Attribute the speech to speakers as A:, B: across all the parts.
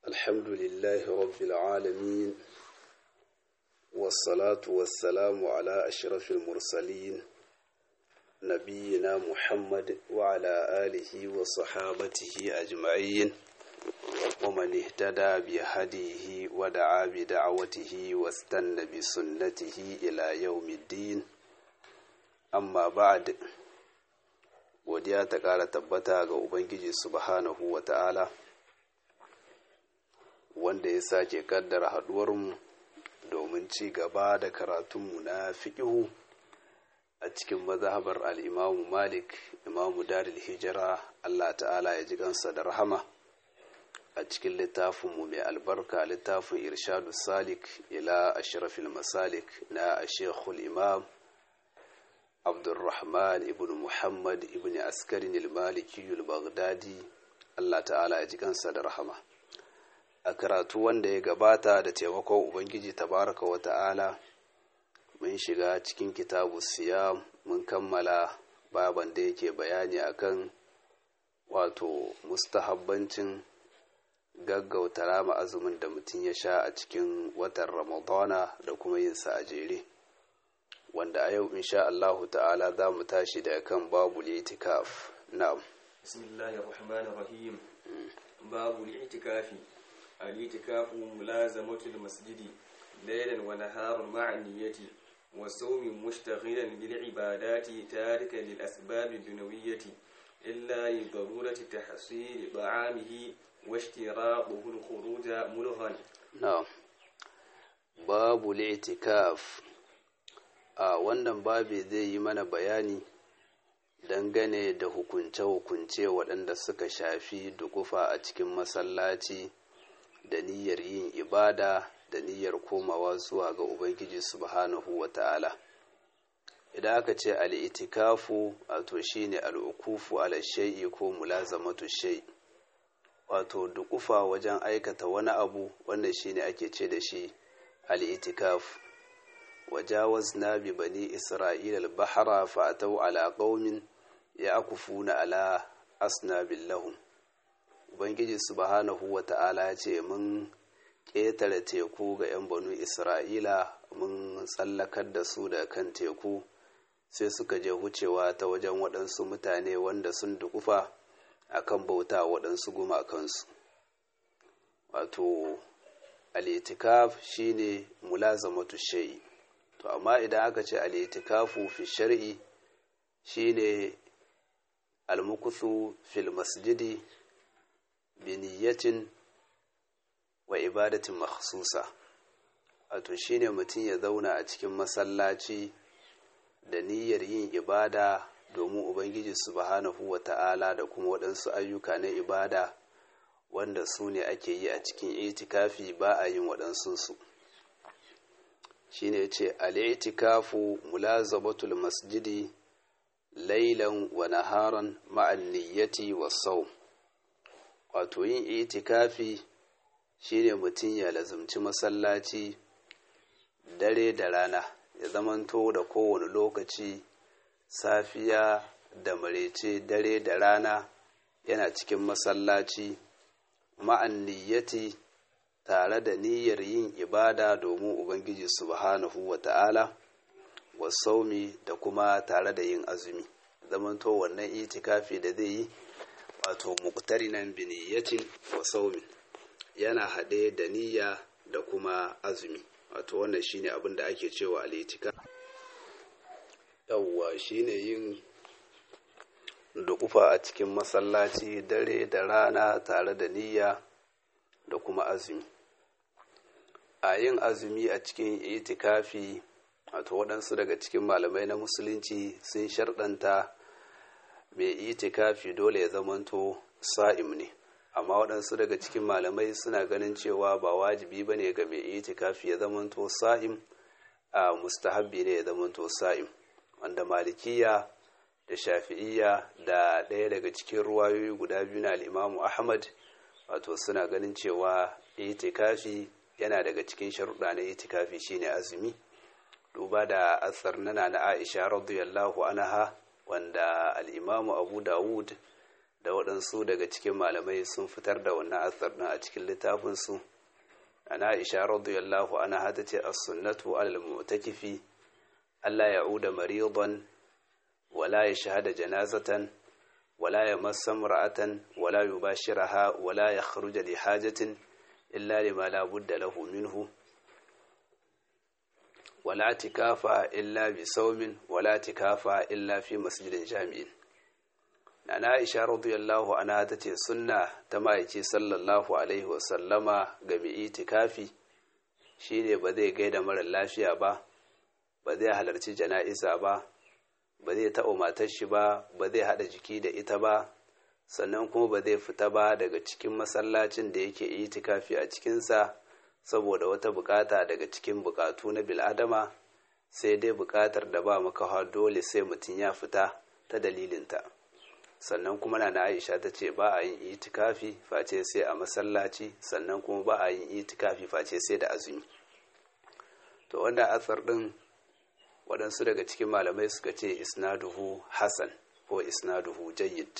A: الحمد لله رب العالمين والصلاة والسلام على أشرف المرسلين نبينا محمد وعلى آله وصحابته أجمعين ومن اهتدى بهديه ودعا بدعوته واستنى بسنته إلى يوم الدين أما بعد godiya ta ƙara tabbata ga Ubangiji subhanahu wa ta'ala wanda ya sake kaddara haɗuwarmu domin ci gaba da karatunmu na fiƙihu a cikin mazhabar al'imamu malik imamu daril hijira Allah ta'ala ya ji kansa da rahama a cikin littafinmu mai albarka littafin irshadu salik ila ashrafil masalik na ashekul imam abdulrahman ibn muhammad ibn askarin ilmaliki baghdadi allah ta'ala ya ji kansa da rahama a karatu wanda ya gabata da taimakon ubangiji tabaraka wa ta'ala mun shiga cikin kitabu siyam mun kammala baban da yake bayani akan wato mustahabbancin gaggauta rama azumin da mutum ya sha a cikin watan ramadana da kuma yinsa a jere wanda a yau insha Allahu ta'ala za mu tashi da kan babu litikaf na'am
B: bismillahir rahmanir rahim babu litikafi al-itikafu mulazamatul masjidi laylan wa naharan ma'a niyyati wa sawmin mushtaghilan bil ibadati tarikan lil asbab dunawiyyati illa li darurati tahsil ta'amihi wa ishtiraquhu al-khuruj mulghan
A: na'am babu litikaf a wannan babi zai yi mana bayani dangane da hukunce-hukunce waɗanda suka shafi dukufa a cikin masallaci da niyyar yin ibada da niyyar komawa zuwa ga ubangiji subhanahu wa ta'ala idan aka ce al'itikafu wato shine al'ukufu ala shai'i ko mulazamatu shai wato dukufa wajen aikata wani abu wanda shine ake ce da shi al'itikafu وجاوزنا ببني إسرائيل البحر فأتوا على قوم يأكفون على أصناب لهم Ubangiji subhanahu wa ta'ala ya ce mun ƙetare teku ga ‘yan banu Isra'ila mun tsallakar da su da kan teku sai suka je wucewa ta wajen waɗansu mutane wanda sun dukufa a kan bauta waɗansu gumakansu. Wato, al'itikaf shine mulazamatu shai. to amma idan aka ce al'itikafu fi shari'i shine almukuthu fil masjidi biniyatin wa ibadatin makhsusa wato shine mutum ya zauna a cikin masallaci da niyyar yin ibada domin ubangiji subhanahu wa ta'ala da kuma waɗansu ayyuka na ibada wanda su ne ake yi a cikin itikafi ba a yin waɗansu su shine ce al'itikafu mulazamatul masjidi lailan wa naharan ma'an niyyati wa sau wato yin itikafi shine mutum ya lazumci masallaci dare da rana ya zamanto da kowane lokaci safiya da marece dare da rana yana cikin masallaci ma'an niyyati tare da niyyar yin ibada domin Ubangiji subhanahu wa ta'ala wa saumi da kuma tare da yin azumi zamanto wannan itikafi da zai yi wato muqtarinan bi niyyatin wa saumin yana haɗe da niyya da kuma azumi wato wannan shine abin da ake cewa al-itikaf yawwa shine yin dukufa a cikin masallaci dare da rana tare da niyya da kuma azumi a yin azumi a cikin itikafi wato waɗansu daga cikin malamai na musulunci sun sharɗanta mai itikafi dole ya zamanto sa'im ne amma waɗansu daga cikin malamai suna ganin cewa ba wajibi ba ne ga mai itikafi ya zamanto sa'im a mustahabbi ne ya zamanto sa'im wanda malikiya da shafi'iyya da ɗaya daga cikin ruwayoyi guda biyu na al'imamu ahmad wato suna ganin cewa itikafi yana daga cikin sharuɗa na itikafi shine azumi duba da asar nana na aisha radiyallahu anha wanda al'imamu abu dawud da waɗansu daga cikin malamai sun fitar da wannan asar ɗin a cikin littafinsu ana aisha radiyallahu anha ta ce as-sunnatu alal mu'takifi Allah ya'uda maridan wala yashhada janazatan wala yamassa imra'atan wala yubashiraha wala yakhruja li hajatin illa lima la budda lahu minhu wala tikafa illa bi saumin wala tikafa illa fi masjidin jami'in Nana Aisha radiyallahu anha ta ce sunna ta ma'aiki sallallahu alaihi wasallama ga mai itikafi shine ba zai gaida mara lafiya ba ba zai halarci jana'iza ba ba zai taɓa matar shi ba ba zai haɗa jiki da ita ba sannan kuma ba zai fita ba daga cikin masallacin da yake itikafi a cikinsa saboda wata bukata daga cikin bukatu na bil'adama sai dai bukatar da ba makawa dole sai mutum ya fita ta dalilinta. sannan kuma na na aisha ta ce ba a yin itikafi face sai a masallaci sannan kuma ba a yin itikafi face sai da azumi to wanda atsar din waɗansu daga cikin malamai suka ce isnaduhu hasan ko isnaduhu jayyid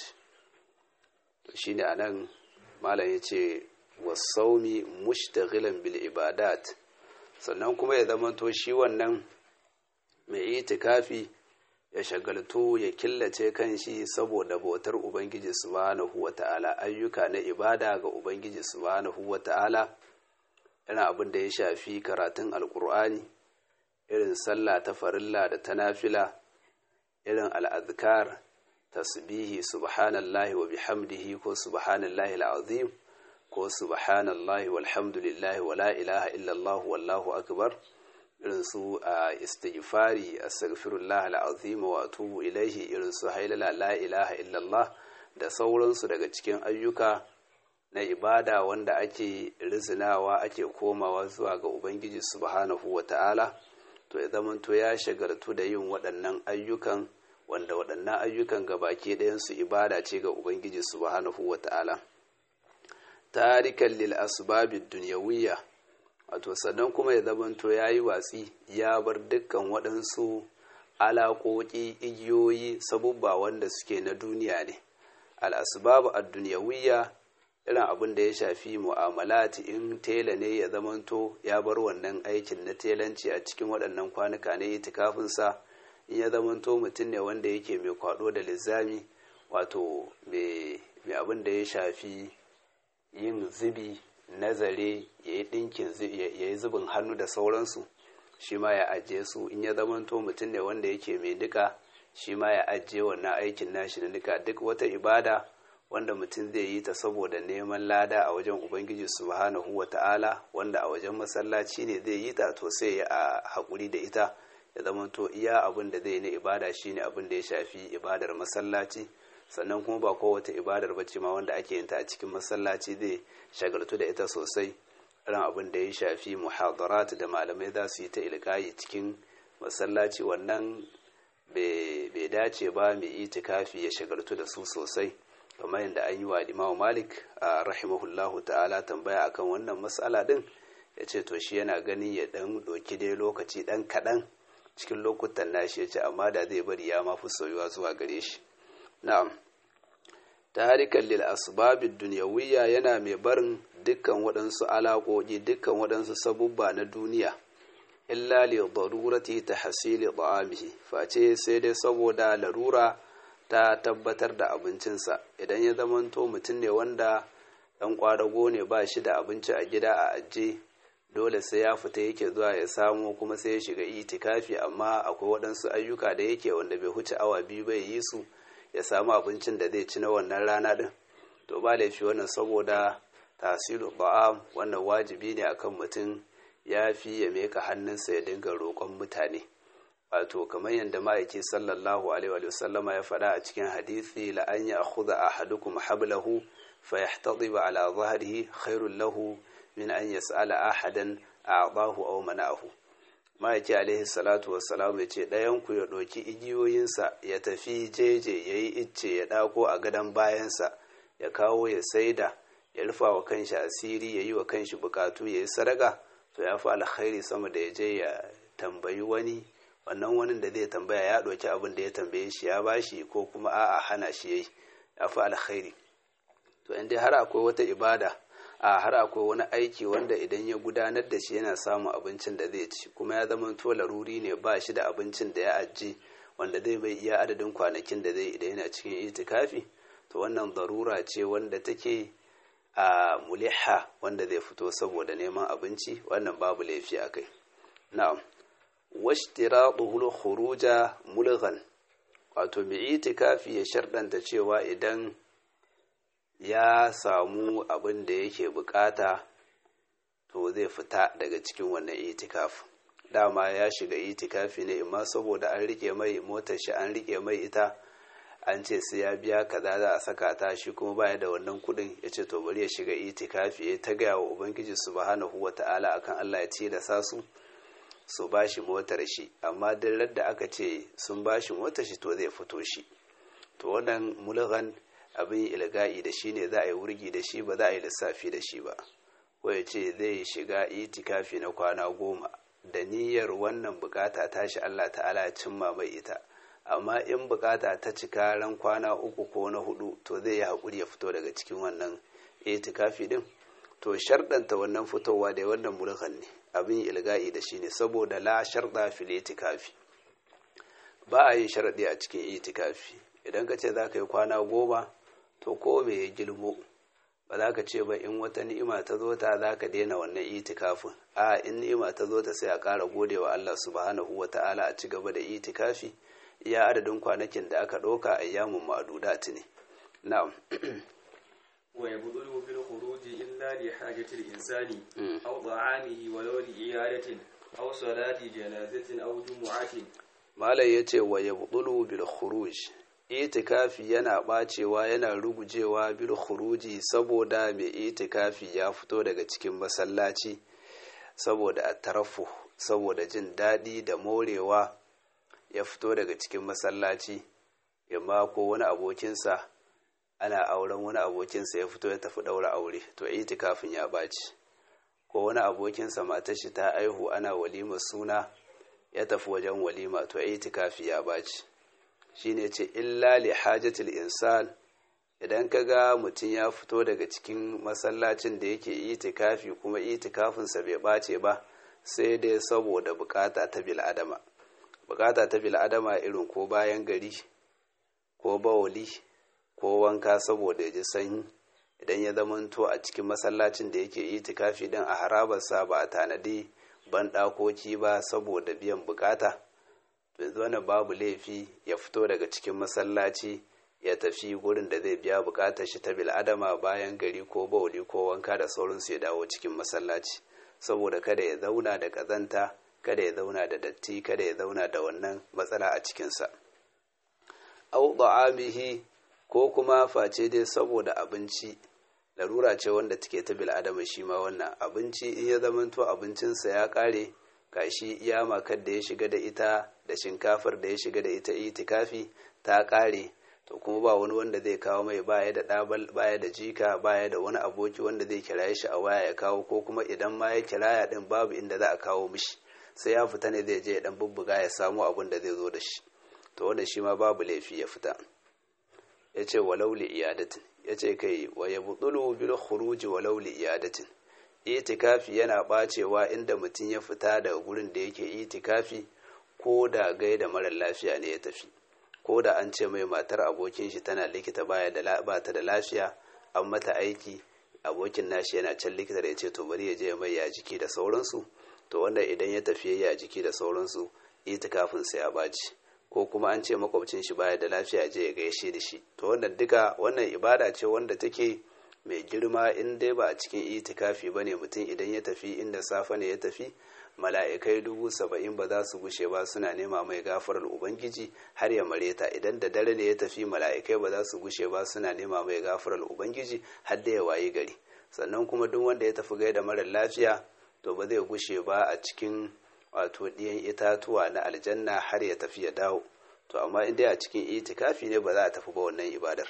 A: to shine anan malam ya ce wasaumi mushtaghilan bil ibadat sannan kuma ya zamanto shi wannan mai itikafi ya shagaltu ya killace kanshi saboda bautar Ubangiji subhanahu wa ta'ala ayyuka na ibada ga Ubangiji subhanahu wa ta'ala yana abin da ya shafi karatun alkur'ani irin sallah ta farilla da ta nafila irin al'adkar tasbihi subhanallahi wa bihamdihi ko subhanallahi al'azim ko subhanallahi walhamdulillahi wa la ilaha illallah wallahu akbar irin su a istighfari astaghfirullah al'azim wa atubu ilaihi irin su hailala la ilaha illallah da sauransu daga cikin ayyuka na ibada wanda ake rizinawa ake komawa zuwa ga ubangiji subhanahu wa ta'ala to ya zamanto ya shagaltu da yin waɗannan ayyukan wanda waɗannan ayyukan gabaki ɗayansu ibada ce ga ubangiji subhanahu wa ta'ala tarikan lil asbabid dunyawiyya wato sannan kuma ya zamanto ya yi watsi ya bar dukkan waɗansu alaƙoƙi igiyoyi sabubba wanda suke na duniya ne al'asbabu a duniyawiyya irin abin da ya shafi mu'amalati in tela ne ya zamanto ya bar wannan aikin na telanci a cikin waɗannan kwanuka ne itikafinsa in ya zamanto mutum ne wanda yake mai kwaɗo da lizami wato mai abin da ya shafi yin zubi nazare ya yi ɗinkin ya yi zubin hannu da sauransu shi ma ya ajiye su in ya zamanto mutum ne wanda yake mai nika shi ma ya ajiye wannan aikin nashi na nika duk wata ibada wanda mutum zai yi ta saboda neman lada a wajen ubangiji subhanahu wa ta'ala wanda a wajen masallaci ne zai yi ta to sai ya haƙuri da ita ya zamanto iya abin da zai na ibada shine abin da ya shafi ibadar masallaci sannan kuma ba kowace ibadar bacci ma wanda ake yin ta a cikin masallaci zai shagaltu da ita sosai irin abin da ya shafi muhadarat da malamai za su yi ta ilkayi cikin masallaci wannan bai dace ba mai itikafi ya shagaltu da su sosai kamar yadda an yi wa imamu malik a rahimahullahu ta'ala tambaya akan wannan matsala din ya ce to shi yana ganin ya dan doki dai lokaci dan kaɗan cikin lokutan nashi ya ce amma da zai bari ya mafi soyuwa zuwa gare shi na'am tarikan lil asbabid dunyawiyya yana mai barin dukkan waɗansu alaƙoƙi dukkan waɗansu sabubba na duniya illa li darurati tahsili ta'amihi face sai dai saboda larura ta tabbatar da abincinsa idan ya zamanto mutum ne wanda ɗan ƙwadago ne ba shi da abinci a gida a ajiye dole sai ya fita yake zuwa ya samu kuma sai ya shiga itikafi amma akwai waɗansu ayyuka da yake wanda bai huce awa biyu bai yi su ya samu abincin da zai ci na wannan rana din to ba laifi wannan saboda tasiru ba'am wannan wajibi ne akan mutum ya fi ya meka hannunsa ya dinga roƙon mutane wato kamar yadda ma'aiki sallallahu alaihi wa sallama ya faɗa a cikin hadisi la an ya akhudha ahadukum hablahu fa yahtadiba ala dhahrihi khairul lahu min an yas'ala ahadan a'dahu aw mana'ahu ma'aiki alaihi salatu wassalam ya ce ɗayanku ya ɗauki igiyoyinsa ya tafi jeje ya yi icce ya ɗako a gadon bayansa ya kawo ya saida ya rufa wa kanshi asiri ya yi wa kanshi bukatu ya yi sadaka to ya fi alkhairi sama da ya je ya tambayi wani wannan wani da zai tambaya ya ɗauki abin da ya tambaye shi ya bashi ko kuma a'a hana shi yayi ya fi alkhairi to in dai har akwai wata ibada a har akwai wani aiki wanda idan ya gudanar da shi yana samun abincin da zai ci kuma ya zama to laruri ne ba shi da abincin da ya ajiye wanda zai bai iya adadin kwanakin da zai idan yana cikin itikafi to wannan darura ce wanda take a muliha wanda zai fito saboda neman abinci wannan babu laifi a kai na'am washtiraɗuhul khuruja mulghan wato mai itikafi ya sharɗanta cewa idan ya samu abin da yake bukata to zai fita daga cikin wannan itikaf dama ya shiga itikafi ne imma saboda an rike mai motar shi an rike mai ita an ce sai ya biya kaza za a saka ta shi kuma baya da wannan kudin ya ce to bari ya shiga itikafi ya ta gaya wa ubangiji subhanahu wa ta'ala akan Allah ya tilasa su su bashi motar shi amma duk da aka ce sun bashi motar shi to zai fito shi to wannan mulghan abin ilga'i da shi ne za a yi wurgi da shi ba za a yi lissafi da shi ba ko ya ce zai shiga itikafi na kwana goma da niyyar wannan bukata tashi Allah ta'ala ya cimma mai ita amma in bukata ta cika ran kwana uku ko na hudu to zai yi haƙuri ya fito daga cikin wannan itikafi din to sharɗanta wannan fitowa da wannan mulkan ne abin ilga'i da shi ne saboda la sharɗa fil itikafi ba a yin sharaɗi a cikin itikafi idan ka ce za ka yi kwana goma to ko me ya gilmo ba za ka ce ba in wata ni'ima ta zo ta za ka daina wannan itikafin a in ni'ima ta zo ta sai a ƙara gode wa Allah subhanahu wa ta'ala a ci gaba da itikafi iya adadin kwanakin da aka ɗauka a yamun ma'adudat ne na'am
B: ويبطل بالخروج إلا لحاجة الإنسان أو طعامه ولو لعيادة أو صلاة جنازة أو جمعة
A: malai ya ce wa ya buɗulu bil khuruj itikafi yana ɓacewa yana rugujewa bil khuruji saboda mai itikafi ya fito daga cikin masallaci saboda a tarafu saboda jin daɗi da morewa ya fito daga cikin masallaci yamma ko wani abokinsa ana auren wani abokinsa ya fito ya tafi ɗaura aure to itikafin ya ɓaci ko wani abokinsa matar shi ta aihu ana walimar suna ya tafi wajen walima to itikafi ya baci shine ce illa li hajatil insan idan ka ga mutum ya fito daga cikin masallacin da yake itikafi kuma itikafinsa bai bace ba sai dai saboda bukata ta bil'adama bukata ta bil'adama irin ko bayan gari ko bawali ko wanka saboda ya ji sanyi idan ya zamanto a cikin masallacin da yake itikafi din a harabarsa ba a tanadi banɗakoki ba saboda biyan bukata yanzu wani babu laifi ya fito daga cikin masallaci ya tafi gurin da zai biya bukatar shi ta bil'adama bayan gari ko bauli ko wanka da sauransu ya dawo cikin masallaci saboda kada ya zauna da kazanta kada ya zauna da datti kada ya zauna da wannan matsala a cikinsa au da'amihi ko kuma face dai saboda abinci larura ce wanda take ta bil'adama shi ma wannan abinci in ya zamanto abincinsa ya kare gashi iya makar da ya shiga da ita da shinkafar da ya shiga da ita itikafi ta kare to kuma ba wani wanda zai kawo mai baya da ɗabal baya da jika baya da wani aboki wanda zai kiraye shi a waya ya kawo ko kuma idan ma ya kiraya din babu inda za a kawo mishi sai ya fita ne zai je ya dan bubbuga ya samu abin da zai zo da shi to wanda shi ma babu laifi ya fita ya ce walau li iyadatin ya ce kai wa ya buɗulu bil khuruji walau li iyadatin itikafi yana bacewa inda mutum ya fita daga gurin da yake itikafi ko da gaida mara lafiya ne ya tafi ko da an ce mai matar abokin shi tana likita baya da ba ta da lafiya an mata aiki abokin nashi yana can likita da ya ce to bari ya je mai ya jiki da sauransu to wanda idan ya tafi ya jiki da sauransu itikafin sai ya baci ko kuma an ce makwabcin shi baya da lafiya je ya gaishe da shi to wannan duka wannan ibada ce wanda take mai girma in dai ba a cikin itikafi ba ne mutum idan ya tafi inda safe ne ya tafi mala'ikai dubu saba'in ba za su gushe ba suna nema mai gafarar ubangiji har ya mareta idan da dare ne ya tafi mala'ikai ba za su gushe ba suna nema mai gafarar ubangiji har da ya wayi gari sannan kuma duk wanda ya tafi gaida marar lafiya to ba zai gushe ba a cikin wato ɗiyan itatuwa na aljanna har ya tafi ya dawo to amma in dai a cikin itikafi ne ba za a tafi ba wannan ibadar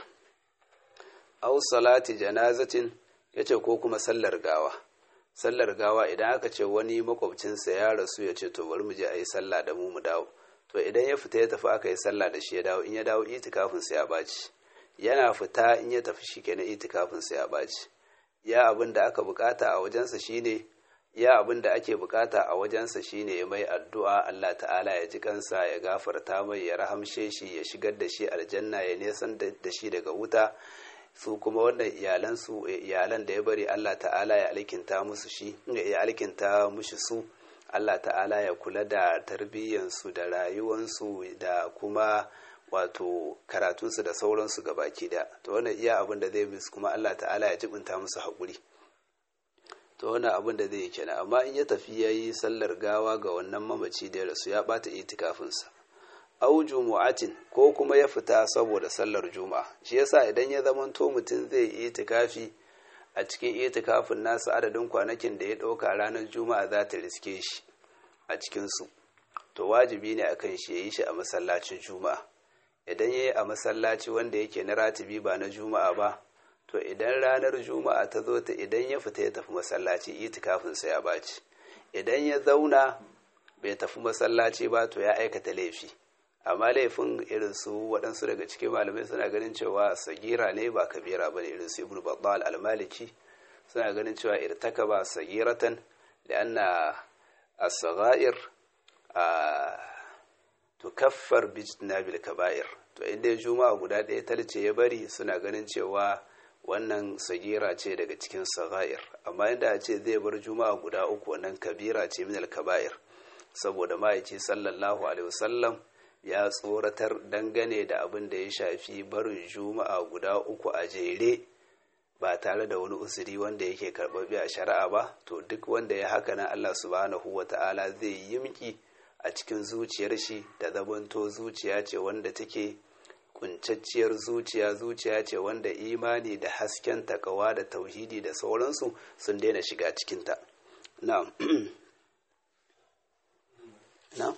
A: aw salati janazatin yace ko kuma sallar gawa sallar gawa idan aka ce wani makwabcinsa ya rasu ya ce to bari mu je a yi sallah da mu mu dawo to idan ya fita ya tafi aka yi sallah da shi ya dawo in ya dawo itikafin sa ya baci yana fita in ya tafi shi kenan itikafin sa ya baci ya abin da aka bukata a wajensa shine ya abin da ake bukata a wajensa shine ya mai addu'a Allah ta'ala ya ji kansa ya gafarta mai ya rahamshe shi ya shigar da shi aljanna ya nesan da shi daga wuta su kuma wannan iyalan su iyalan da ya bari Allah ta'ala ya alkinta musu shi ya alkinta mushi su Allah ta'ala ya kula da tarbiyyansu da rayuwansu da kuma wato karatunsu da sauransu ga baki da to wannan iya abin da zai musu kuma Allah ta'ala ya jibinta musu haƙuri to wannan abin da zai yi kenan amma in ya tafi ya yi sallar gawa ga wannan mamaci da ya rasu ya ɓata itikafinsa au jumu'atin ko kuma ya fita saboda sallar juma'a shi yasa idan ya zamanto mutum zai yi itikafi a cikin itikafin nasa adadin kwanakin da ya ɗauka ranar juma'a za ta riske shi a cikinsu to wajibi ne akan shi ya yi shi a masallacin juma'a idan ya yi a masallaci wanda yake na ratibi ba na juma'a ba to idan ranar juma'a ta zo ta idan ya fita ya tafi masallaci itikafinsa ya baci idan ya zauna bai tafi masallaci ba to ya aikata laifi amma laifin irin su waɗansu daga cikin malamai suna ganin cewa sagira ne ba kabira ba ne irin su ibn battal al-maliki suna ganin cewa irtaka ba sagiratan da anna as-saghair tukaffar bijtinabil kaba'ir to inda juma'a guda ɗaya talce ya bari suna ganin cewa wannan sagira ce daga cikin saghair amma inda a ce zai bar juma'a guda uku wannan kabira ce min al-kaba'ir saboda ma'aici sallallahu alaihi wasallam ya tsoratar dangane da abin da ya shafi barin juma'a guda uku a jere ba tare da wani usuri wanda yake karɓaɓɓe a shari'a ba to duk wanda ya haka na Allah subhanahu wa ta'ala zai yi miki a cikin zuciyar shi da zabanto zuciya ce wanda take kuncacciyar zuciya zuciya ce wanda imani da hasken takawa da tauhidi da sauransu sun daina shiga cikinta na'am na'am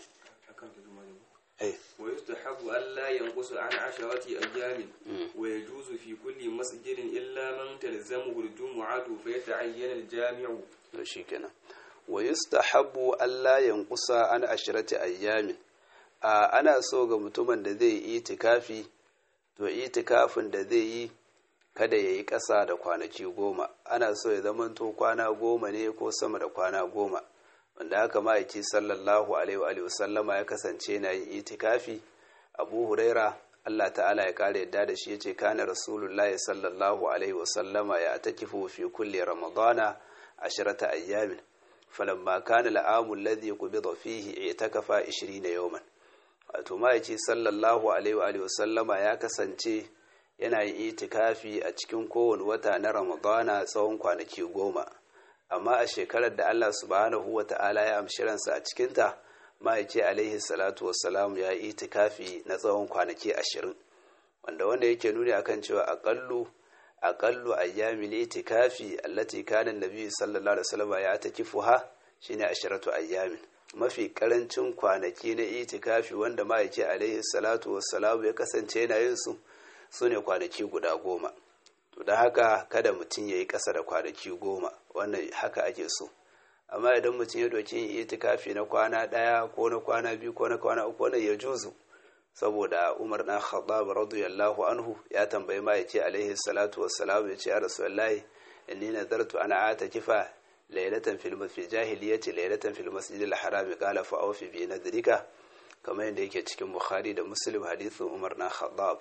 B: ويستحب ألا ينقص عن عشرة أيام ويجوز في كل مسجد إلا من تلزمه الجمعة فيتعين الجامع
A: shikenan wa yustahabbu alla yanqusa an ashrati ayyamin a ana so ga mutumin da zai yi itikafi to itikafin da zai yi kada ya yi ƙasa da kwanaki goma ana so ya zamanto kwana goma ne ko sama da kwana goma wanda haka ma'aiki sallallahu alaihi wa sallama ya kasance na yin itikafi abu huraira Allah ta'ala ya kare yadda da shi ya ce kana rasulullahi sallallahu alaihi wa sallama ya takifu fi kulli ramadana ashirata ayyamin falamma kana al'amu alladhi qubida fihi i'takafa 20 yawman wato ma'aiki sallallahu alaihi wa sallama ya kasance yana yin itikafi a cikin kowane wata na ramadana tsawon kwanaki goma amma a shekarar da Allah subhanahu wa ta'ala ya amshi ransa a cikinta ma'aiki alaihi salatu wassalam ya yi itikafi na tsawon kwanaki ashirin wanda wanda yake nuni akan cewa aƙallu aƙallu ayyami itikafi allati kana nabi sallallahu alaihi wasallam ya takifuha shine ashiratu ayyamin mafi karancin kwanaki na itikafi wanda ma'aiki alaihi salatu wassalam ya kasance yana yin su sune kwanaki guda goma to da haka kada mutum ya yi ƙasa da kwanaki goma wannan haka ake so amma idan mutum ya doki yin itikafi na kwana ɗaya ko na kwana biyu ko na kwana uku wannan ya juzu saboda umar na khattab radiyallahu anhu ya tambayi ma'aiki alaihi salatu wassalam ya ce ya rasulullahi inni nadartu ana atakifa laylatan fil fi jahiliyyati laylatan fil masjid al haram qala fa awfi bi nadrika kamar yadda yake cikin bukhari da muslim hadithin umar na khattab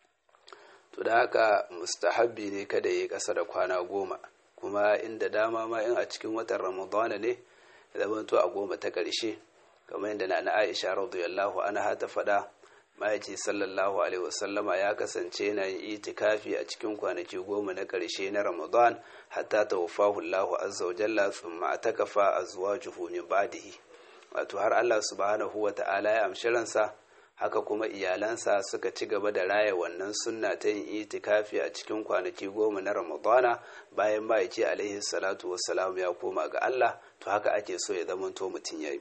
A: to da haka mustahabbi ne kada yi ƙasa da kwana goma kuma inda dama ma in a cikin watan ramadana ne zamanto a goma ta ƙarshe kamar yadda na aisha radiyallahu anha ta faɗa ma'aiki sallallahu alaihi wasallama ya kasance na yin itikafi a cikin kwanaki goma na ƙarshe na ramadan hatta tawaffahu Allahu azza wa jalla thumma atakafa azwajuhu min ba'dihi wato har Allah subhanahu wa ta'ala ya amshi ransa haka kuma iyalansa suka ci gaba da raya wannan sunna ta yin itikafi a cikin kwanaki goma na ramadana bayan ma'aiki alaihi salatu wassalam ya koma ga Allah to haka ake so ya zamanto mutum ya yi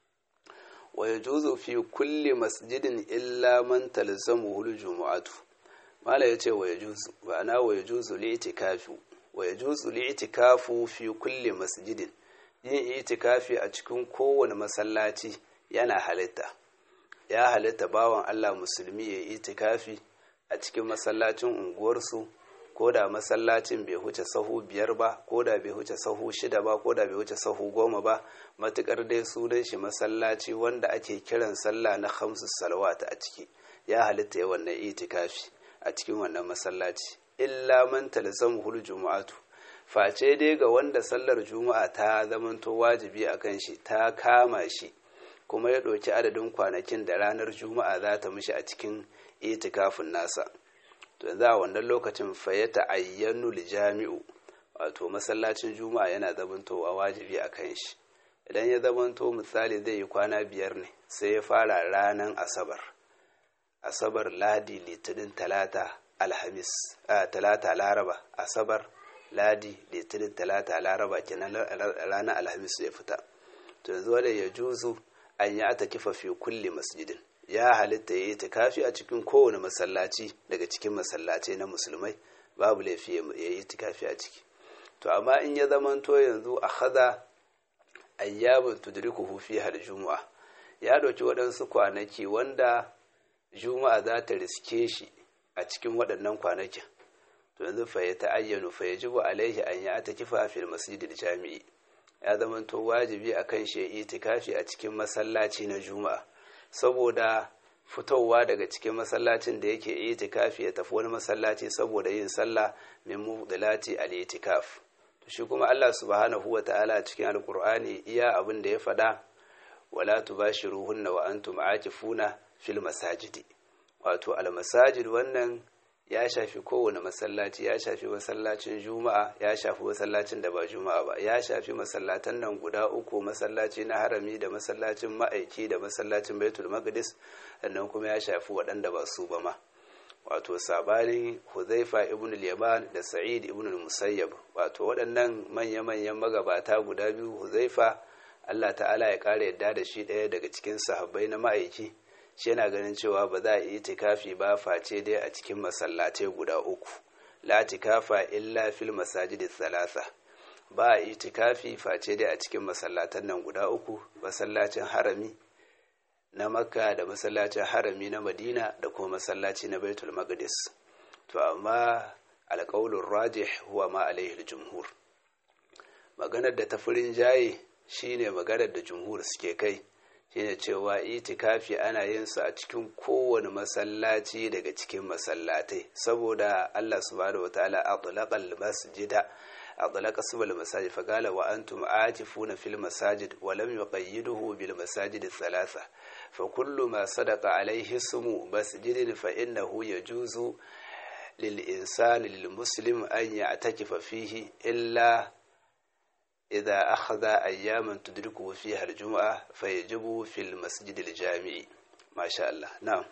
A: wa yajuzu fi kulli masjidin illa man talzamuhu aljumu'atu mala yace wa yajuzu ma'ana wa yajuzu li'tikafu wa yajuzu li'tikafu fi kulli masjidin yin itikafi a cikin kowane masallaci yana halitta ya halitta bawan Allah musulmi ya yi itikafi a cikin masallacin unguwarsu ko da masallacin bai huce sahu biyar ba ko da bai huce sahu shida ba ko da bai huce sahu goma ba matukar dai sunan shi masallaci wanda ake kiran sallah na hamsu salawata a ciki ya halitta ya wannan itikafi a cikin wannan masallaci illa man talzamuhul jumu'atu face dai ga wanda sallar juma'a ta zamanto wajibi a kan shi ta kama shi kuma ya ɗauki adadin kwanakin da ranar juma'a za ta mishi a cikin itikafin nasa to yanzu a wannan lokacin fayyata ayyanu jami'u wato masallacin juma'a yana zamantowa wajibi a kan shi idan ya zamanto misali zai yi kwana biyar ne sai ya fara ranar asabar asabar ladi litinin talata alhamis talata laraba asabar ladi litinin talata laraba kenan ranar alhamis ya fita to yanzu wanda ya juzu an yi ata kifa fi kulle masjidin ya halitta ya yi tikafi a cikin kowane masallaci daga cikin masallacai na musulmai babu laifi ya yi tikafi a ciki to amma in ya zamanto yanzu a haza ayyamin tudrikuhu fi har juma'a ya ɗauki waɗansu kwanaki wanda juma'a za ta riske shi a cikin waɗannan kwanakin to yanzu fa ya ta'ayyanu fa ya jibu alaihi an ya ta kifa fil masjidil jami'i ya zamanto wajibi a kan shi itikafi a cikin masallaci na juma'a saboda fitowa daga cikin masallacin da yake itikafi ya tafi wani masallaci saboda yin sallah min mubdilati al itikaf to shi kuma Allah subhanahu wa ta'ala cikin alqur'ani iya abin da ya faɗa wala tubashiruhunna wa antum aakifuna fil masajidi wato al masajid wannan ya shafi kowane masallaci ya shafi masallacin juma'a ya shafi masallacin da ba juma'a ba ya shafi masallatan nan guda uku masallaci na harami da masallacin ma'aiki da masallacin baitul maqdis sannan kuma ya shafi waɗanda ba su ba ma wato sabani huzaifa ibn al-yaman da sa'id ibn al-musayyab wato waɗannan manya-manyan magabata guda biyu huzaifa Allah ta'ala ya ƙara yadda da shi ɗaya daga cikin sahabbai na ma'aiki shi yana ganin cewa ba za a yi tikafi ba face dai a cikin masallatai guda uku la tikafa illa fil masajidi thalatha ba a yi tikafi face dai a cikin masallatan nan guda uku masallacin harami na makka da masallacin harami na madina da kuma masallaci na baitul maqdis to amma alƙaulun rajih huwa ma alaihi jumhur maganar da ta furin jaye shine maganar da jumhur suke kai shine cewa itikafi ana yin su a cikin kowane masallaci daga cikin masallatai saboda Allah subhanahu wataala atlaqa al-masjida atlaqa subal masajid fa qala wa antum atifuna fil masajid wa lam yuqayyiduhu bil masajid thalatha fa kullu ma sadaqa alayhi ismu masjidin fa innahu yajuzu lil insani lil muslim an ya'takifa fihi illa إذا أخذ أياما تدركه فيها الجمعة فيجب في المسجد الجامع ما شاء الله نعم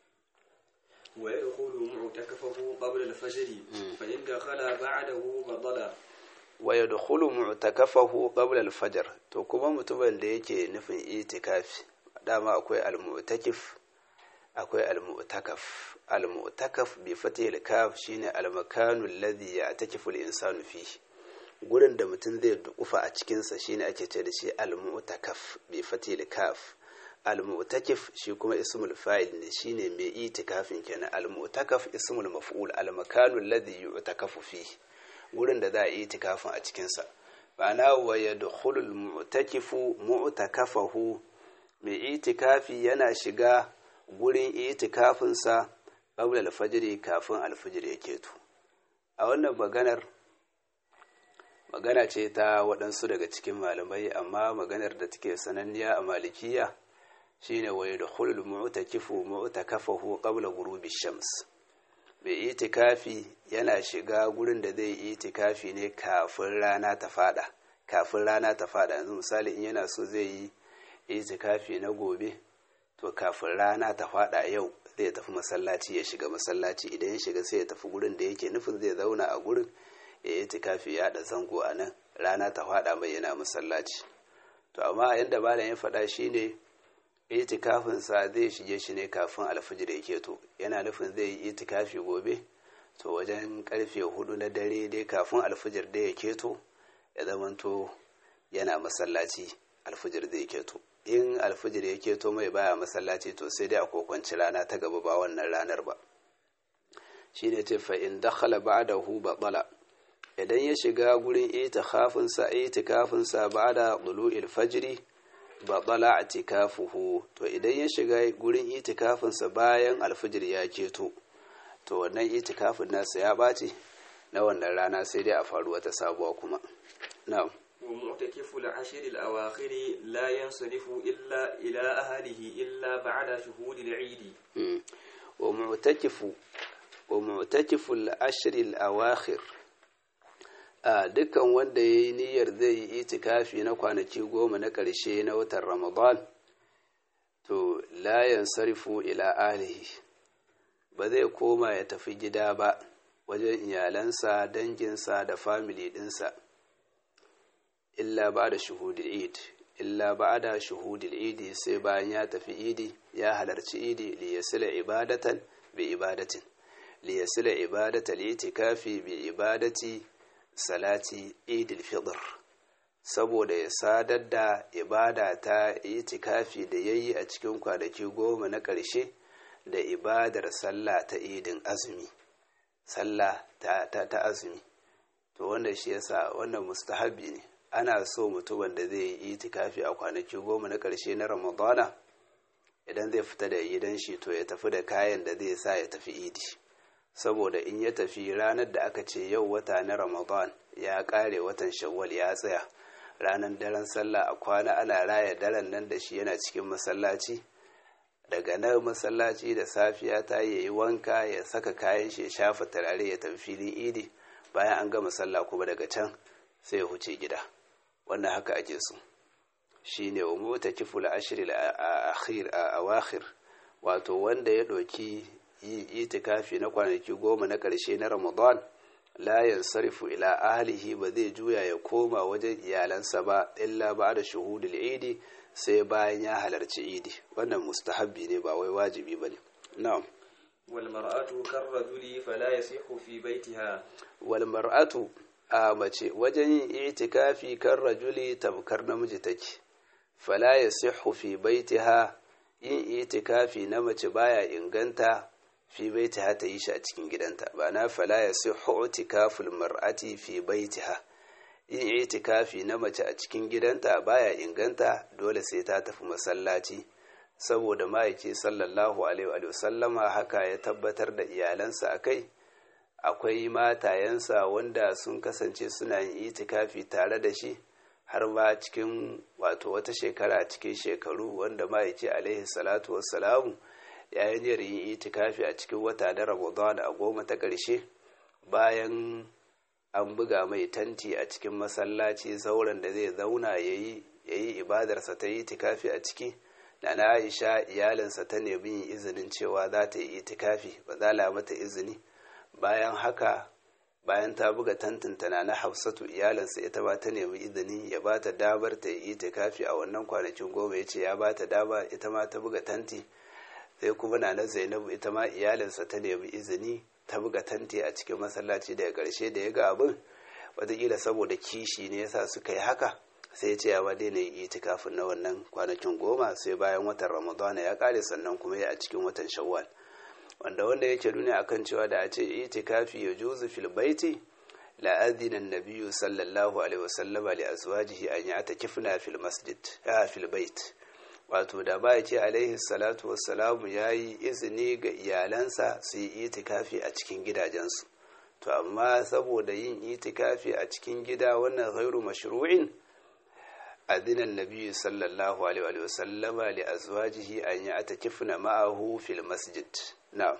B: ويدخل معتكفه قبل الفجر فإن دخل بعده بطل
A: ويدخل معتكفه قبل الفجر to kuma mutumin da yake nufin itikafi dama akwai almu'takif akwai almu'takaf almu'takaf bi fatihil kaf shine almakanu alladhi ya'takifu al-insanu fihi gurin da mutum zai dukufa a cikinsa shine ake ce da shi al-mu'takaf bi fatil kaf al-mu'takif shi kuma ismul fa'il ne shine mai itikafin kenan al-mu'takaf ismul maf'ul al-makanu alladhi yu'takafu fihi gurin da za a yi itikafin a cikinsa ma'ana wa yadkhulu al-mu'takifu mu'takafahu mai itikafi yana shiga gurin itikafinsa qabla al-fajr kafin al-fajr ya keto a wannan maganar magana ce ta waɗansu daga cikin malamai amma maganar da take sananniya a malikiya shine wa yadkhulul mu'takifu mu'takafahu qabla ghurubi shams mai itikafi yana shiga gurin da zai yi itikafi ne kafin rana ta fada kafin rana ta fada yanzu misali in yana so zai yi itikafi na gobe to kafin rana ta fada yau zai tafi masallaci ya shiga masallaci idan ya shiga sai ya tafi gurin da yake nufin zai zauna a gurin ya yi tikafi ya da zango a nan rana ta faɗa mai yana masallaci to amma yadda malam ya faɗa shine itikafin sa zai shige shi ne kafin alfijir ya keto yana nufin zai yi itikafi gobe to wajen karfe hudu na dare dai kafin alfijir da ya keto ya zamanto yana masallaci alfijir zai keto in alfijir ya keto mai baya masallaci to sai dai a kokwanci rana ta gaba ba wannan ranar ba shine ce fa in dakhala ba'dahu batala idan ya shiga gurin itikafin sa itikafin sa ba'da tulu'il fajri batala atikafuhu to idan ya shiga gurin itikafin sa bayan alfijir ya keto to wannan itikafin nasa ya bace na wannan rana sai dai a faru wata sabuwa kuma na'am
B: ومعتكف العشر الأواخر لا ينصرف إلا إلى أهله إلا بعد شهود العيد
A: ومعتكف ومعتكف العشر الأواخر a dukkan wanda ya yi niyyar zai yi itikafi na kwanaki goma na ƙarshe na watan ramadan to layan sarfu ila alihi ba zai koma ya tafi gida ba wajen iyalansa danginsa da famili ɗinsa illa ba da shuhudul id illa ba da shuhudul idi sai bayan ya tafi idi ya halarci idi liyasila ibadatan bi ibadatin liyasila ibadatal itikafi bi ibadati salati idil fitr saboda ya sadar da ibada ta itikafi da yayi a cikin kwanaki goma na ƙarshe da ibadar sallah ta idin azumi sallah ta, ta, ta azumi to wanda shi yasa wannan mustahabi ne ana so mutumin da zai yi itikafi a kwanaki goma na ƙarshe na ramadana idan zai fita da gidan shi to ya tafi da kayan da zai sa ya tafi idi saboda in ya tafi ranar da aka ce yau wata na ramadan ya ƙare watan shawwal ya tsaya ranar daren sallah a kwana ana raya daren nan da shi yana cikin masallaci daga nan masallaci da safiya ta yi wanka ya saka kayan shi ya shafa turare ya tafi filin idi bayan an gama sallah kuma daga can sai ya huce gida wannan haka ake so shine wa mota kiful ashiril akhir a awakhir wato wanda ya ɗauki yi itikafi na kwanaki goma na ƙarshe na ramadan la yansarifu ila ahlihi ba zai juya ya koma wajen iyalansa ba illa ba da shuhudul idi sai bayan ya halarci idi wannan mustahabbi ne ba wai wajibi bane na'am
B: wal mar'atu karrajuli fala yasihu fi baitiha
A: wal mar'atu a mace wajen yin itikafi kan rajuli tamkar namiji take fala yasihu fi baitiha yin itikafi na mace baya inganta fi baitiha ta yi shi a cikin gidanta ba na fala yasihu itikaful mar'ati fi baitiha yin itikafi na mace a cikin gidanta baya inganta dole sai ta tafi masallaci saboda ma'aiki sallallahu alaihi wa sallama haka ya tabbatar da iyalansa a kai akwai matayensa wanda sun kasance suna yin itikafi tare da shi har ma cikin wato wata shekara cikin shekaru wanda ma'aiki alaihi salatu wassalamu ya yi niyyar yin itikafi a cikin wata na ramadan a goma ta ƙarshe bayan an buga mai tanti a cikin masallaci zauren da zai zauna ya yi ibadarsa ta yi itikafi a ciki da na aisha iyalinsa ta nemi yin izinin cewa za ta yi itikafi ba za mata izini bayan haka bayan ta buga tantinta na na hafsatu iyalinsa ita ma ta nemi izini ya ba ta damar ta yi itikafi a wannan kwanakin goma ya ce ya ba ta dama ita ma ta buga tanti sai kuma na na zainabu ita ma iyalinsa ta nemi izini ta buga tanti a cikin masallaci daga ƙarshe da ya ga abin wataƙila saboda kishi ne yasa suka yi haka sai ya ce ya ma daina yi itikafin na wannan kwanakin goma sai bayan watan ramadana ya ƙare sannan kuma ya a cikin watan shawwal wanda wanda yake nuna akan cewa da a ce itikafi ya juzu fil baiti la adina nabiyyu sallallahu alaihi wasallama li azwajihi an ya'takifna fil masjid ya fil bait wato da ba ce alaihi salatu wassalamu yayi izini ga iyalansa su yi itikafi a cikin gidajensu to amma saboda yin itikafi a cikin gida wannan ghairu mashru'in adina nabiyyu sallallahu alaihi wasallama li azwajihi an ya'takifna ma'ahu fil masjid نعم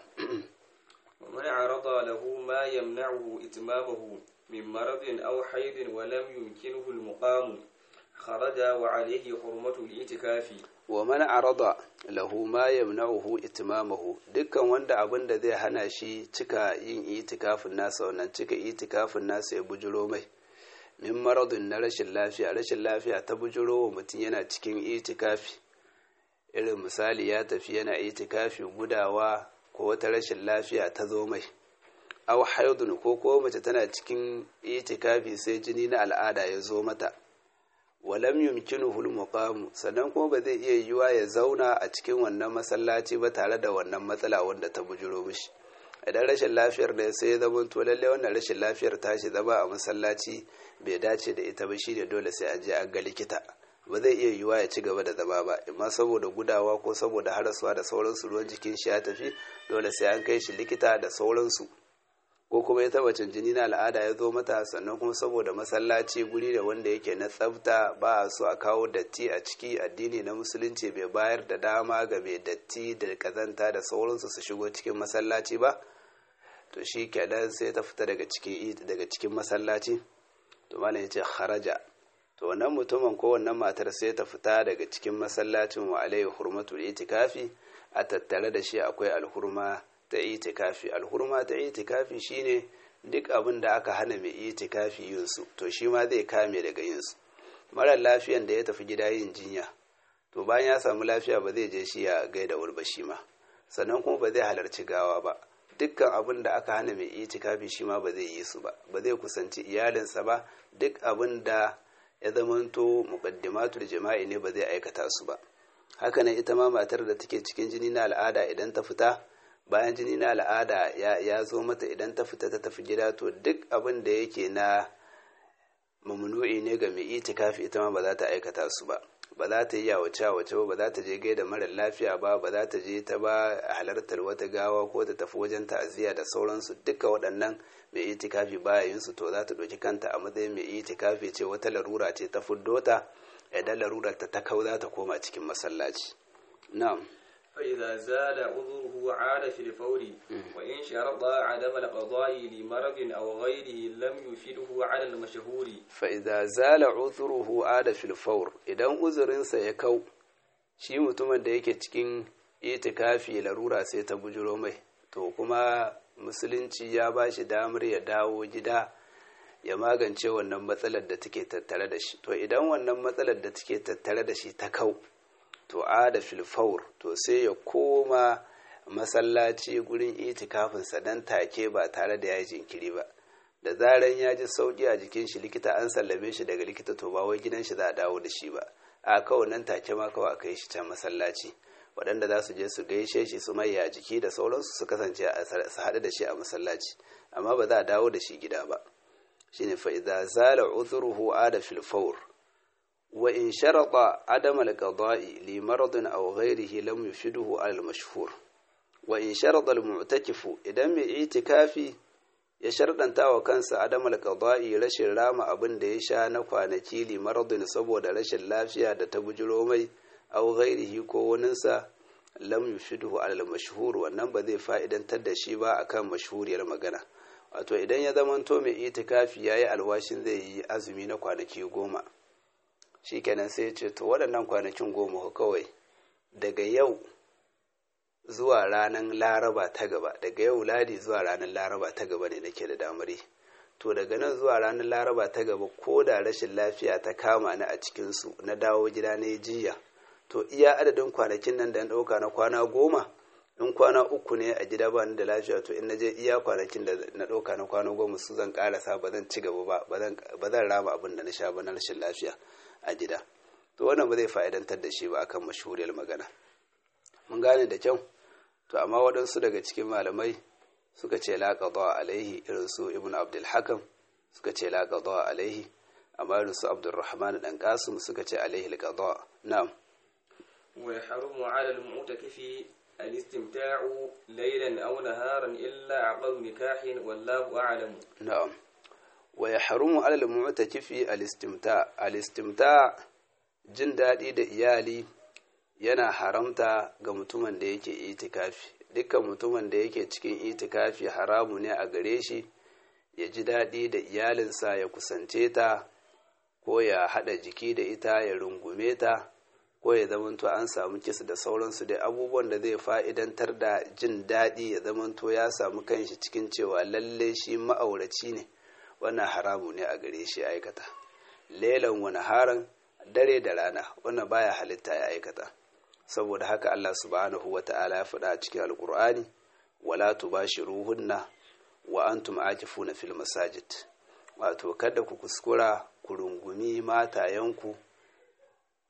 B: ومن عرض له ما يمنعه إتمامه من مرض أو حيض ولم يمكنه المقام خرج وعليه حرمة الاعتكاف
A: ومن عرض له ما يمنعه إتمامه dukkan wanda abin da zai hana shi cika yin itikafin nasa wannan cika itikafin nasa ya bujiro mai min maradun na rashin lafiya rashin lafiya ta bujiro wa mutum yana cikin itikafi irin misali ya tafi yana itikafi gudawa ko wata rashin lafiya ta zo mai aw haidun ko ko mace tana cikin itikafi sai jini na al'ada ya zo mata walam yumkinuhu al sannan kuma ba zai iya yiwa ya zauna a cikin wannan masallaci ba tare da wannan matsala wanda ta bujuro mishi idan rashin lafiyar da sai ya zama to lalle wannan rashin lafiyar tashi zama a masallaci bai dace da ita ba shine dole sai an je an ga likita ba zai iya yiwuwa ya ci gaba da zama ba amma saboda gudawa ko saboda harasuwa da sauransu ruwan jikin shi ya tafi dole sai an kai shi likita da sauransu ko kuma ya taba jini na al'ada ya zo mata sannan kuma saboda masallaci guri da wanda yake na tsafta ba a so a kawo datti a ciki addini na musulunci bai bayar da dama ga mai datti da kazanta da sauransu su shigo cikin masallaci ba to shi kenan sai ta fita daga cikin daga cikin masallaci to malam ya ce kharaja to wannan mutumin ko wannan matar sai ta fita daga cikin masallacin wa alaihi hurmatul itikafi a tattare da shi akwai alhurma ta itikafi alhurma ta itikafi shine duk abin da aka hana mai itikafi yin su to shi ma zai kame daga yin su marar lafiyan da ya tafi gida yin jinya to bayan ya samu lafiya ba zai je shi ya gaida wurba shi ma sannan kuma ba zai halarci gawa ba dukkan abin da aka hana mai itikafi shi ma ba zai yi su ba ba zai kusanci iyalinsa ba duk abin da ya zamanto muqaddimatul jama'i ne ba zai aikata su ba haka nan ita ma matar da take cikin jini na al'ada idan ta fita bayan jini na al'ada ya zo mata idan ta fita ta tafi gida to duk abin da yake na mamnu'i ne ga mai itikafi ita ma ba za ta aikata su ba ba za ta yi yawace wace ba ba za ta je gaida mara lafiya ba ba za ta je ta ba halartar wata gawa ko ta tafi wajen ta'aziyya da sauransu duka waɗannan mai itikafi baya yin su to za ta ɗauki kanta a matsayin mai itikafi ce wata larura ce ta fuddo ta idan larurar ta ta kau za ta koma cikin masallaci na'am
B: فإذا زال عذره عاد في الفور وإن شرط عدم القضاء لمرض أو غيره لم يفيده على المشهور
A: فإذا زال عذره عاد في الفور idan uzurinsa ya kau shi mutumin da yake cikin itikafi larura sai ta bujiro mai to kuma musulunci ya ba shi damar ya dawo gida ya magance wannan matsalar da take tattare da shi to idan wannan matsalar da take tattare da shi ta kau to ada filfaur to sai ya koma masallaci gurin itikafinsa dan take ba tare da ya jinkiri ba da zaran ya ji sauki a jikin shi likita an sallame shi daga likita to ba wai gidan shi za a dawo da shi ba a kawai nan take ma kawai a kai shi can masallaci waɗanda za su je su gaishe shi su mai a jiki da sauransu su kasance su haɗu da shi a masallaci amma ba za a dawo da shi gida ba shine fa idza zala udhruhu ada fil fawr وإن شرط عدم القضاء لمرض أو غيره لم يفيده على المشهور وإن شرط المعتكف إذا من اعتكافي ya sharɗanta wa kansa adam alƙada'i rashin rama abin da ya sha na kwanaki limaradun saboda rashin lafiya da ta bujiro mai au ghairihi ko waninsa lam yufidhu alal mashhur wannan ba zai fa'idantar da shi ba akan mashhuriyar magana wato idan ya zamanto mai itikafi yayi alwashin zai yi azumi na kwanaki goma shikenan sai ce to waɗannan kwanakin goma kawai daga yau zuwa ranar laraba ta gaba daga yau ladi zuwa ranar laraba ta gaba ne nake da damari to daga nan zuwa ranar laraba ta gaba ko da rashin lafiya ta kama ni a cikinsu na dawo gida na yi jiya to iya adadin kwanakin nan da na ɗauka na kwana goma in kwana uku ne a gida ba ni da lafiya to in na je iya kwanakin da na ɗauka na kwana goma su zan ƙarasa ba zan ci gaba ba ba zan rama abin da na sha ba na rashin lafiya a gida to wannan ba zai fa'idantar da shi ba akan mashhuriyar magana mun gane da kyau to amma waɗansu daga cikin malamai suka ce la qada alaihi irin su ibnu abdul hakam suka ce la qada alaihi amma irin su abdurrahman dan qasim suka ce alaihi al qada na'am
B: wa yahrumu ala al mu'takifi al istimta'u laylan aw naharan illa aqal nikahin wallahu a'lam
A: na'am wa yahrumu ala al mu'takifi al istimta' al istimta' jin daɗi da iyali yana haramta ga mutumin da yake itikafi dukkan mutumin da yake cikin itikafi haramu ne a gare shi ya ji daɗi da iyalinsa ya kusance ta ko ya haɗa jiki da ita ya rungume ta ko ya zamanto an samu kisa da sauransu dai abubuwan da zai fa'idantar da jin daɗi ya zamanto ya samu kanshi cikin cewa lalle shi ma'auraci ne wannan haramu ne a gare shi aikata lelan wani haran dare da rana wannan baya halitta ya aikata saboda haka Allah subhanahu wa ta'ala ya faɗa a cikin alkur'ani wala tubashiruhunna wa antum akifuna fil masajid wato kada ku kuskura ku rungumi matayenku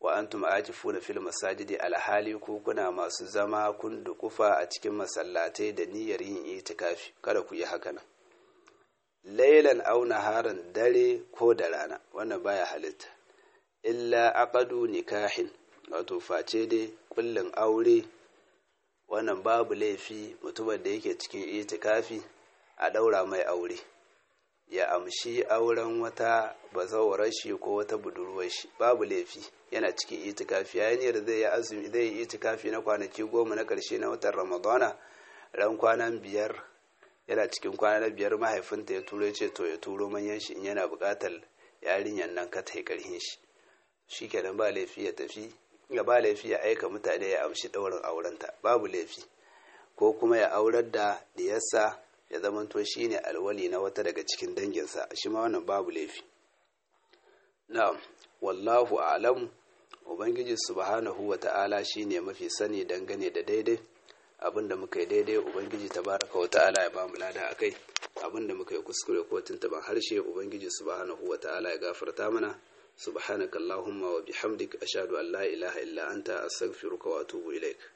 A: wa antum akifuna fil masajidi alhali ku kuna masu zama kun dukufa a cikin masallatai da niyyar yin itikafi kada ku yi haka nan lailan aw naharan dare ko da rana wannan baya halitta illa aqadu nikahin wato face dai kullin aure wannan babu laifi mutumin da yake cikin itikafi a daura mai aure ya amshi auren wata bazawarar shi ko wata budurwar shi babu laifi yana cikin itikafi yayin yadda zai yi azumi zai yi itikafi na kwanaki goma na karshe na watan ramadana ran kwanan biyar yana cikin kwana na biyar mahaifinta ya turo ce to ya turo manyan shi in yana buƙatar yarinyar nan ka ta karhin shi shi kenan ba laifi ya tafi ya ba laifi ya aika mutane ya amshi ɗaurin aurenta babu laifi ko kuma ya aurar da diyarsa ya zamanto shi ne alwali na wata daga cikin danginsa shi ma wannan babu laifi na'am wallahu a'lam ubangiji subhanahu wa ta'ala shine mafi sani dangane da daidai abinda muka yi daidai ubangiji tabaraka wa ta'ala ya bamu lada akai abinda muka yi kuskure ko tuntuban harshe ubangiji subhanahu wa ta'ala ya gafarta mana subhanakallahumma wa bihamdik ashhadu an la ilaha illa anta astaghfiruka wa atubu ilaik